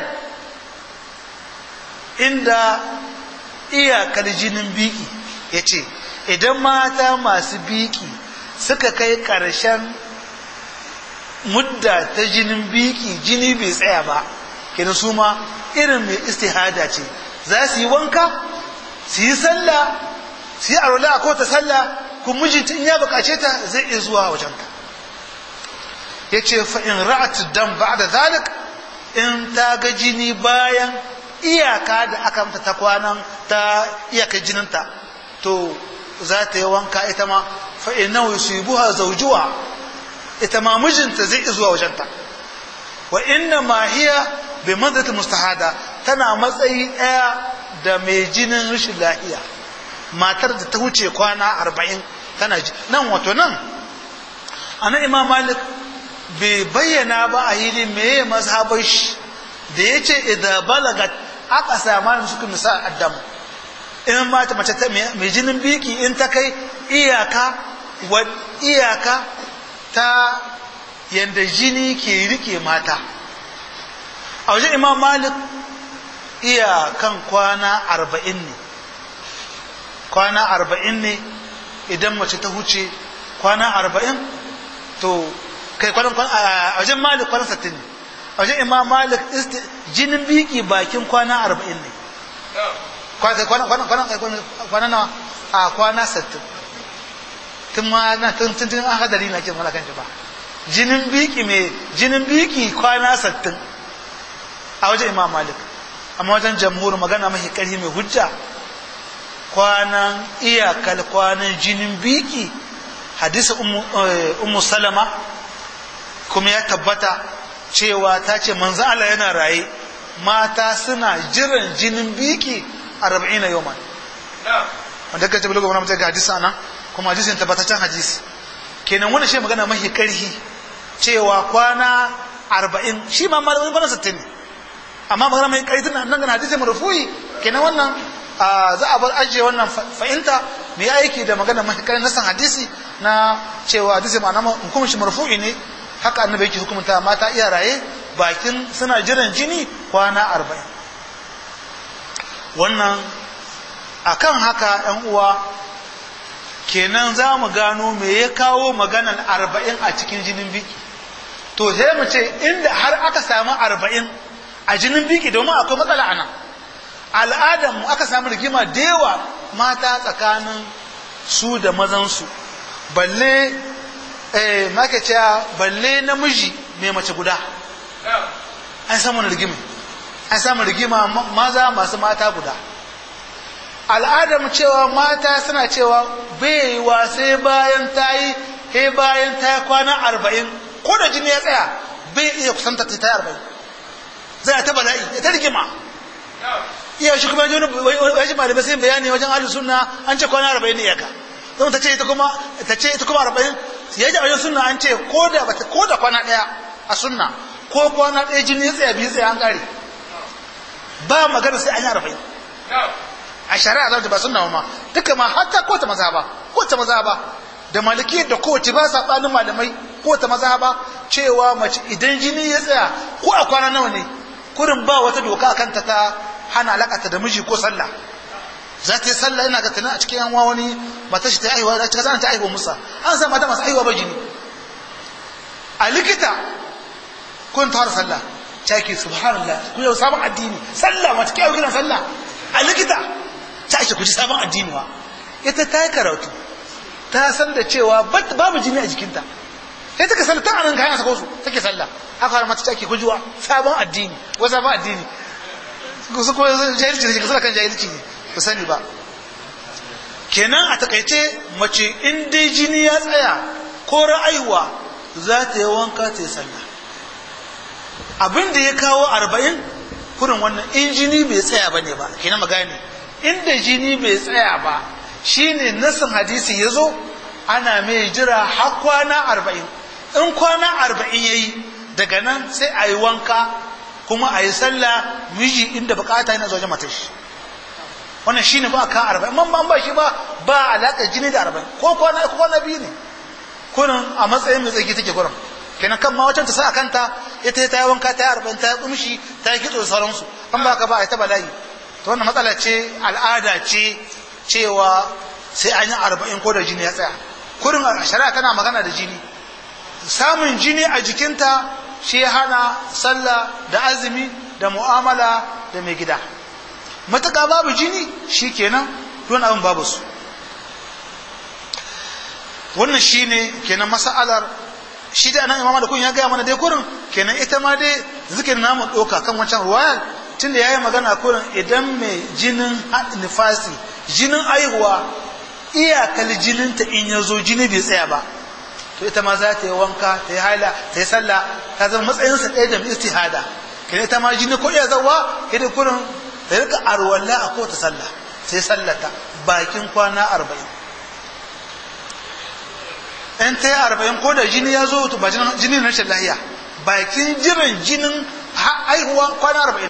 inda iyakar jinin biki ya ce idan mata masu biki suka kai ƙarshen mudda ta jinin biki jini bai tsaya ba kenan su ma irin mai istihada ce za su yi wanka su yi sallah su yi arola a kota sallah kuma mijinta in ya bukace ta zai iya zuwa wajenta ya ce fa'in ra'at dan ba da zalik in ta ga jini bayan iyaka da aka mata ta kwanan ta iyakar jininta to za ta yi wanka ita ma fa'in nawa su yi buha zaujuwa ita ma mijinta zai zuwa wajenta wa inna ma hiya bai manzata mustahada tana matsayi ɗaya da mai jinin rashin lahiya matar da ta wuce kwana arba'in tana ji nan wato nan a nan imam malik bai bayyana ba a hili meye mazhabar shi da ya ce idan balagat aka sama suka misa addam in mata mace ta mai jinin biki in ta kai iyaka wa iyaka ta yanda jini ke rike mata a wajen imam malik iyakan kwana arba'in ne kwana arba'in ne idan mace ta huce kwana arba'in to kai kwanan a wajen malik kwanan sattin ne a wajen imam malik jinin biki bakin kwana arba'in ne kwana nawa a kwana sattin tun ma na tun tun tun an hadari na ke mana kan ba jinin biki mai jinin biki kwana sattin a wajen imam malik amma wajen jamhur magana mafi ƙarfi mai hujja kwanan iyakal kwanan jinin biki hadisi ummu salama kuma ya tabbata cewa ta ce manzo Allah yana raye mata suna jiran jinin biki arba'in na yawman wanda ka ce bulogo wani mutum ga hadisi nan kuma hadisin tabbataccen hadisi kenan wani shi magana mahi karhi cewa kwana arba'in shi ma malamin kwana sittin ne amma magana mai karhi tana nan gana hadisi marufuyi kenan wannan za a bar ajiye wannan fahimta mai aiki da magana mahi karhi na san hadisi na cewa hadisi ma'ana hukumin shi marufu'i ne haka annabi yake hukumta mata iya raye bakin suna jiran jini kwana arba'in wannan akan haka yan uwa kenan za mu gano me ya kawo maganan arba'in a cikin jinin biki to sai mu ce inda har aka samu arba'in a jinin biki domin akwai matsala a nan al'adarmu aka samu rigima da yawa mata tsakanin su da mazansu balle eh maka cewa balle namiji mai mace guda an samu rigima an samu rigima maza masu mata guda al'adar cewa mata suna cewa bai wa sai bayan ta yi he bayan ta yi kwana arba'in ko da jini ya tsaya bai iya kusanta ta yi arba'in zai ta bala'i ya ta rigima iya shi kuma wani malamai sai bayani wajen ahlus sunna an ce kwana arba'in ne iyaka zama ta ce ita kuma ta ce ita kuma arba'in ya ji a wajen sunna an ce ko da bata ko da kwana ɗaya a sunna ko kwana ɗaya jini ya tsaya biyu tsaya an ƙare ba magana sai an yi arba'in a shari'a zan ba sunna ma duka ma hatta ko ta maza ba ko ta maza ba da maliki da kowace ba saɓanin malamai ko ta maza ba cewa mace idan jini ya tsaya ko a kwana nawa ne kurin ba wata doka kanta ta hana alakata da miji ko sallah za ta yi sallah ina ga tunan a cikin yan wani mata shi ta aiwa da ta ta aiwa musa an san mata masu aiwa ba jini a likita kun tara sallah caki subhanallah ku yau sabon addini sallah mata kai kiran sallah a likita ta ce ku ji sabon addini ba ita ta yi karatu ta san da cewa babu jini a jikinta sai take sallah ta anan kayan sako su take sallah haka har mata take kujuwa sabon addini wa sabon addini su ko jahilci ne kusa kan jahilci ne ku sani ba kenan a takaice mace in dai jini ya tsaya ko ra'ayuwa za ta yi wanka ta yi sallah abin da ya kawo arba'in kurin wannan in jini bai tsaya ba ne ba kenan magani inda jini bai tsaya ba shine nasin hadisi ya zo ana mai jira har kwana arba'in in kwana arba'in ya yi daga nan sai a yi wanka kuma a yi sallah miji inda bukata yana zuwa mata shi wannan shi ne ba ka arba'in man ban ba shi ba ba alaƙar jini da arba'in ko kwana ko kwana biyu ne kurin a matsayin mai tsaki take kurin kenan kan ma wacan ta sa a kanta ita ta yi wanka ta yi arba'in ta yi kumshi ta yi kitso da sauransu an ba ka ba a yi ta bala'i to wannan matsala ce al'ada ce cewa sai an yi arba'in ko da jini ya tsaya kurin shari'a tana magana da jini samun jini a jikinta shi hana sallah da azumi da mu'amala da mai gida matuƙa babu jini shi kenan don abin babu su wannan shi ne kenan masa'alar shi da nan imama da kun ya gaya mana dai kurin kenan ita ma dai zikirin namu ɗauka kan wancan ruwayar tun da ya yi magana kurin idan mai jinin nifasi jinin aihuwa iyakar jininta in ya zo jini bai tsaya ba to ita ma za ta yi wanka ta yi haila ta yi sallah ta zama matsayinsa ɗaya da istihada kenan ita ma jini ko iya zawa idan kurin ta rika arwalla a kowace sallah sai sallata bakin kwana arba'in in ta yi arba'in ko da jini ya zo ba jini na rashin lahiya bakin jiran jinin haihuwa kwana arba'in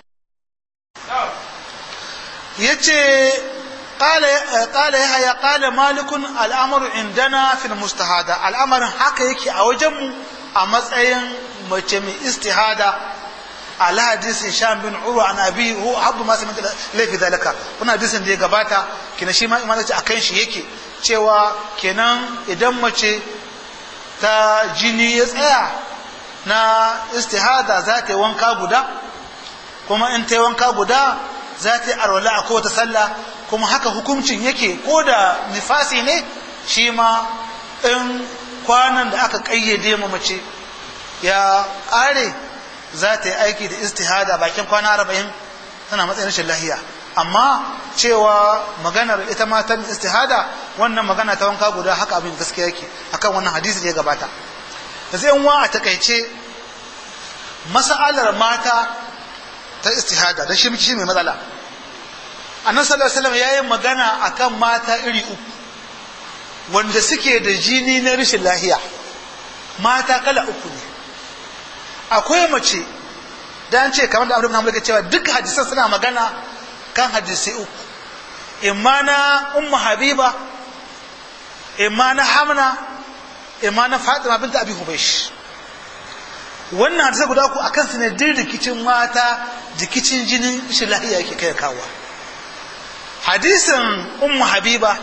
ya ce قال يحيى قال مالك الامر عندنا في المستهادة الامر haka yake a wajenmu a matsayin mace mai istihada ala hadisi sham bin urwa an abi hu habbu ma sami laifi zalika wannan hadisin da ya gabata kina shi ma imanaci akan shi yake cewa kenan idan mace ta jini ya tsaya na istihada za ta yi wanka guda kuma in ta yi wanka guda za ta yi arwala a kowace sallah kuma haka hukuncin yake ko da nifasi ne shi ma in kwanan da aka ƙayyade ma mace ya ƙare za ta yi aiki da istihada bakin kwana arba'in tana matsayin rashin lahiya amma cewa maganar ita matan istihada wannan magana ta wanka guda haka abin gaskiya yake akan wannan hadisi da ya gabata da sai wa a takaice mas'alar mata ta istihada da shi shi mai matsala annabi sallallahu alaihi wasallam yayin magana akan mata iri uku wanda suke da jini na rashin lahiya mata kala uku ne akwai mace da an ce kamar da Abdul Muhammad cewa duk hadisan suna magana kan hadisai uku imma na ummu habiba imma na hamna imma na fatima binta abi hubaysh wannan hadisai guda uku akan su ne din rikicin mata rikicin jinin rashin lahiya yake kai kawo hadisin ummu habiba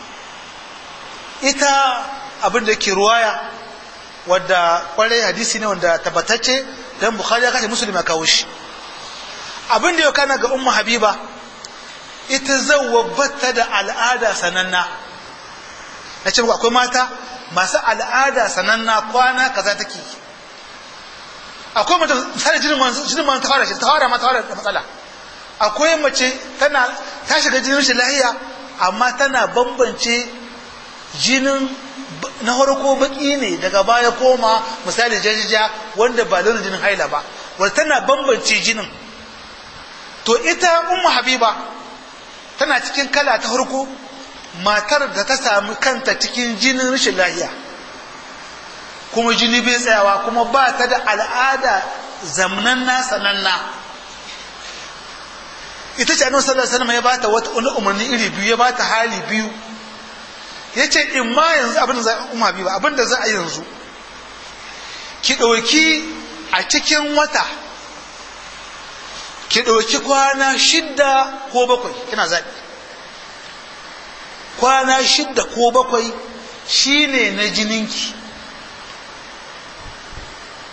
ita abin da ke ruwaya wadda kwarai hadisi ne wanda tabbatacce don bukhari ya kashe musulmi ya kawo shi abin da ya kana ga ummu habiba ita zawwabata da al'ada sananna na ce akwai mata masu al'ada sananna kwana kaza take akwai mace misali jinin jinin ta fara shi ta fara ma ta fara da matsala akwai mace tana ta shiga jinin rashin lahiya amma tana bambance jinin na farko baki ne daga baya koma misali jajija wanda ba launin jinin haila ba wanda tana bambance jinin to ita ummu habiba tana cikin kala ta farko matar da ta sami kanta cikin jinin rashin lahiya kuma jini bai tsayawa kuma ba ta da al'ada zamnanna sananna ita ce annabi sallallahu alaihi wasallam ya bata wata wani umarni iri biyu ya bata hali biyu yace in ma yanzu abin da za a umma biyu abin da za a yanzu ki ɗauki a cikin wata ki ɗauki kwana shidda ko bakwai kina zaɓi kwana shidda ko bakwai shine na jininki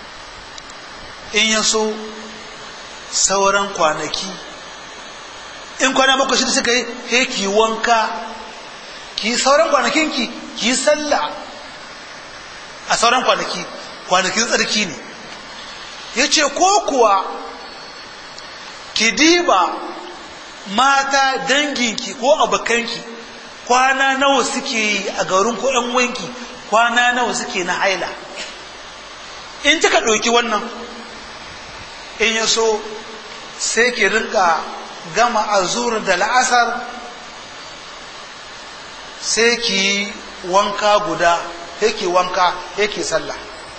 in ya so sauran kwanaki in kwana bakwai shida suka yi he ki wanka ki sauran kwanakin ki ki sallah a sauran kwanaki kwanakin tsarki ne yace ko kuwa ki diba mata danginki ko abokanki kwana nawa suke yi a garin ko ‘yan wanki kwana nawa suke na haila in kika ɗauki wannan in ya so sai ki rinka gama azur da la'asar sai ki wanka guda yake wanka yake sallah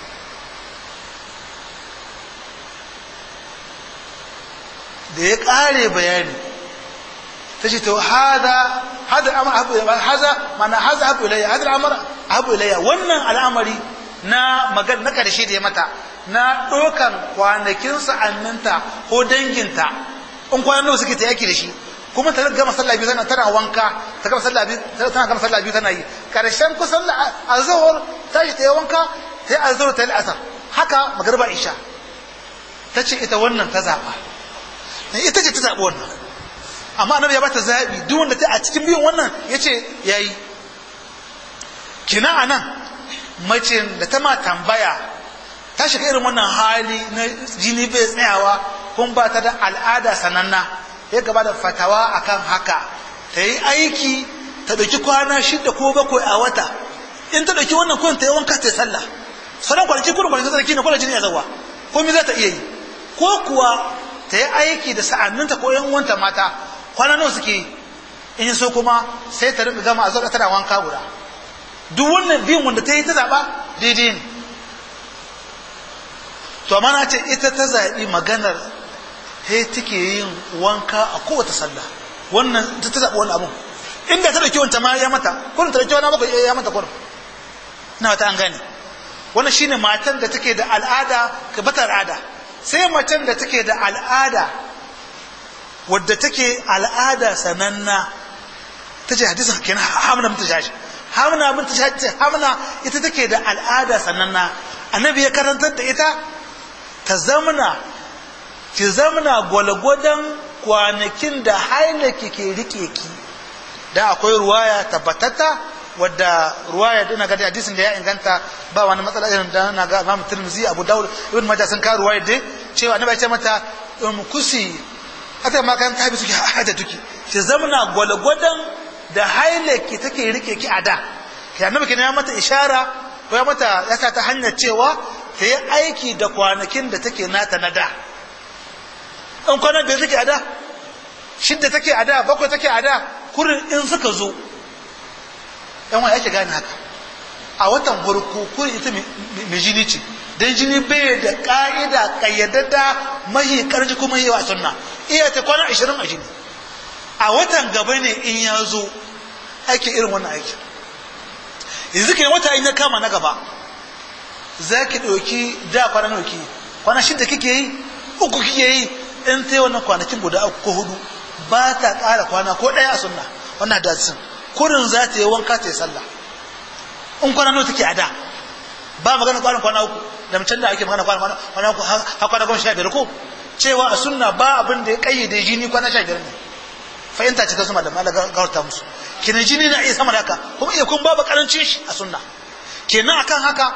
da ya ƙare bayani ta ce to hada hada amar abu haza mana haza abu ilayya hada amar abu ilayya wannan al'amari na magan na karshe da ya mata na dokan kwanakin sa'anninta ko danginta in kwanan nawa suke ta yaki da shi kuma ta gama sallah biyu tana tana wanka ta gama sallah biyu tana gama sallah biyu tana yi karshen kusan azhar ta shi ta yi wanka ta yi azhar ta yi asar haka magriba isha ta ce ita wannan ta zaba ita ce ta zaɓi wannan amma annabi ya bata zaɓi duk wanda ta a cikin biyun wannan ya ce ya yi kina a nan mace da ta ma tambaya ta shiga irin wannan hali na jini bai tsayawa kun ba ta da al'ada sananna ya gaba da fatawa akan haka ta yi aiki ta ɗauki kwana shida ko bakwai a wata in ta ɗauki wannan kun ta yi wanka ta yi sallah sauran kwanaki kurin kwanaki sarki ne kwanan jini ya zawa ko mi za ta iya yi ko kuwa ta yi aiki da sa'anninta ko yan uwanta mata kwana nawa suke yi in so kuma sai ta rinka gama a zaɓa tana wanka guda duk wannan biyun wanda ta yi ta zaɓa daidai ne to amma na ce ita ta zaɓi maganar he take yin wanka a kowace sallah wannan ta ta zaɓi wani abun inda ta ɗauki wanta ma ya mata kurin ta ɗauki wani abu ya mata kurin na wata an gane wannan shine matan da take da al'ada ka bata al'ada sai macen da take da al'ada wadda take al'ada sananna ta ce hadisin kenan hamna mun tashi hamna mun tashi hamna ita take da al'ada sananna annabi ya karantar da ita ta zamna ki zamna gwalgwadon kwanakin da hailaki ke rike ki da akwai ruwaya tabbatata wadda ruwaya dina ga hadisin da ya inganta ba wani matsala irin da na ga Imam Tirmidhi Abu Dawud Ibn Majah sun ka ruwaya dai cewa annabi ya ce mata um kusi ata ma kan tabi suke hada tuki ki zamna gwalgwadon da hailaki take rike ki a da kai annabi kenan ya mata ishara ko ya mata ya sa ta hanyar cewa ta yi aiki da kwanakin da take nata na da in kwanan biyar take a da shidda take a da bakwai take a da kurin in suka zo yan wani ake gane haka a watan farko kurin ita mai jini ce don jini bai da ka'ida kayyadadda mahi karji kuma yawa a sunna iya ta kwana ashirin a jini a watan gaba ne in ya zo ake irin wannan aiki yanzu ke wata in ya kama na gaba za ki ɗauki da kwana nawa ki kwana shida kike yi uku kike yi in ta yi wannan kwanakin guda uku ko hudu ba ta ƙara kwana ko ɗaya a sunna wannan hadisin kurin za ta yi wanka ta yi sallah in kwana nawa take a da ba magana kwanan kwana uku da mutum da ake magana kwana kwana uku har kwana goma sha biyar ko cewa a sunna ba abin da ya kayyade jini kwana sha biyar ne fahimta ce ta su malamai da gawarta musu kenan jini na iya sama da haka kuma iya kun babu karancin shi a sunna kenan akan haka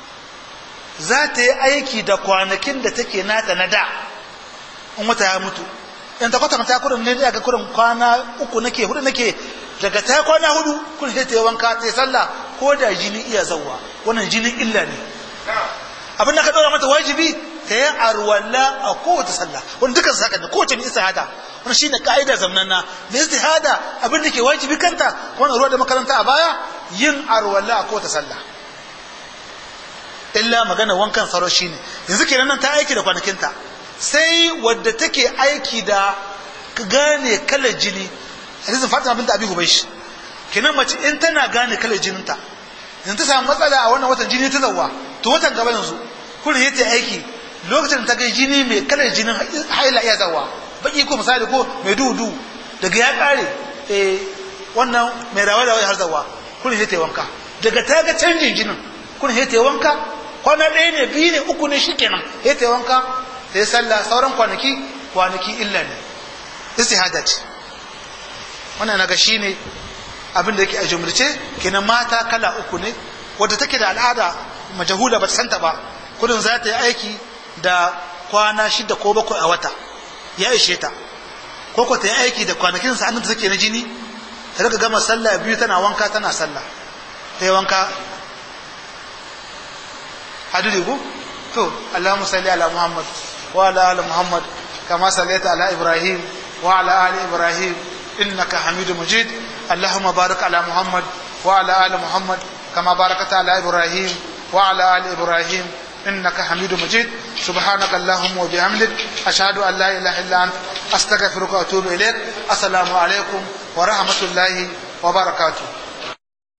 za ta yi aiki da kwanakin da take nata na da in wata ya mutu in ta kwata ta kurin ne daga kurin kwana uku nake hudu nake daga ta kwana hudu kun sai ta yi wanka ta yi sallah ko da jini iya zauwa wannan jinin illa ne abin da ka ɗora mata wajibi ta yi arwalla a kowace sallah wani dukkan saka ne kowace mai istihada wani shine ka'ida zamnanna mai istihada abin da ke wajibi kanta wani ruwa da makaranta a baya yin arwalla a kowace sallah illa magana wankan tsaro shine yanzu kenan nan ta aiki da kwanakinta sai wadda take aiki da gane kalar jini hadisin fatima binta abi hubaysh kenan mace in tana gane kalar jininta yanzu ta samu matsala a wannan watan jini ta zawwa to watan gaba yanzu kun yi ta aiki lokacin ta ga jini mai kalar jinin haila iya zawwa baki ko misali ko mai duhu duhu daga ya kare eh wannan mai rawa rawa har zawwa kun yi ta wanka daga ta ga canjin jinin kun yi ta wanka kwana ɗaya ne biyu ne uku ne shikenan ya ta wanka ta yi sallah sauran kwanaki kwanaki illa ne istihada ce wannan naga shine abin da yake a jumlace kenan mata kala uku ne wadda take da al'ada majahula ba ta santa ba kudin za ta yi aiki da kwana shida ko bakwai a wata ya ishe ta ko ko ta yi aiki da kwanakin sa'an da take na jini ta daga gama sallah biyu tana wanka tana sallah ta yi wanka hadiri ku to Allahumma salli ala Muhammad wa ala ali Muhammad kama sallaita ala Ibrahim wa ala ali Ibrahim innaka Hamidum Majid Allahumma barik ala Muhammad wa ala ali Muhammad kama barakata ala Ibrahim wa ala ali Ibrahim إنك حميد مجيد سبحانك اللهم وبحمدك أشهد أن لا إله إلا أنت أستغفرك وأتوب إليك السلام عليكم ورحمة الله وبركاته